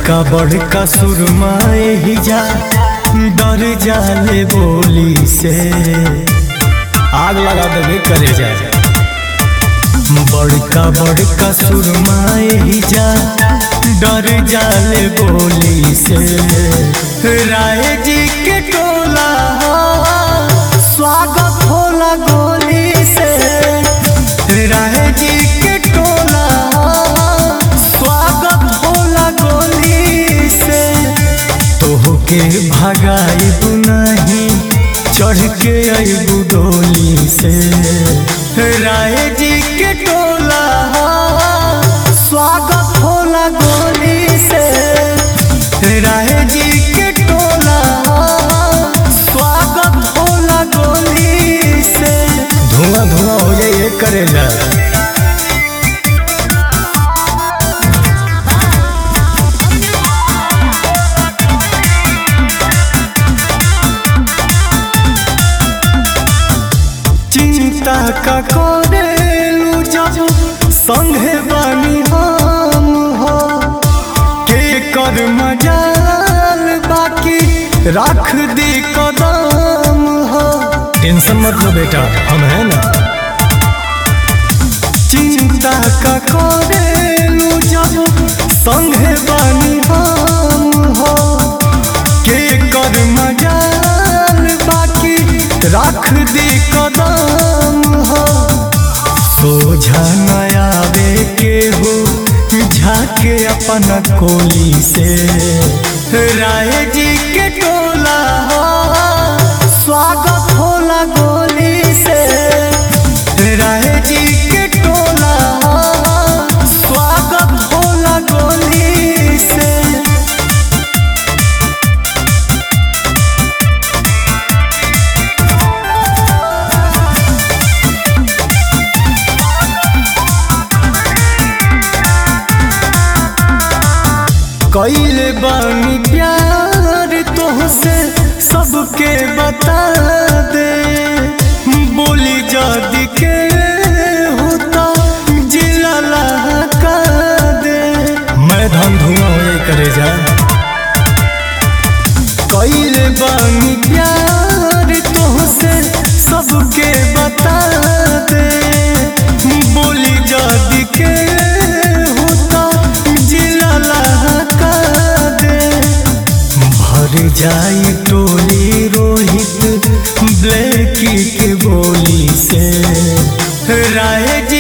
बड़का बड़का सुरमाए ही जा डर जाले बोली से आग लगा देवे करे जा बड़का बड़का सुरमाए ही जा डर जाले बोली से राय जी के टोला स्वागत होला गोली से राय जी के टोला स्वागत होला गोली से तोहके भगाइबू नहीं चढ़ के अबू डोली से राय जी के टोला स्वागत होला गोली से राय जी के टोला स्वागत होला गोली से धुआं धुआं हो जाए ये करेला चिंता का करेलू जब संगे बानी हम हो के कर मजाल बाकी रख दी कदम हो टेंशन मत लो बेटा हम है ना चिंता का करेलू जब संगे बानी हम हो के कर मजाल बाकी रख दी कदम हो सोझा नयावे के हो झाके अपना कोली से राय जी के टोला हो स्वागत होला गोली से राय जी के टोला स्वागत होला गोली से कैले बानी प्यार तोहसे सबके बता दे बोली जादी के होता जिला लहका दे मैं धन धुआं हो जाए करे जा कैले बानी प्यार तोहसे सबके बता दे बोली जादी के होता जिला लहका दे भर जाई टोली रोहित ब्लैकी के बोली से राय जी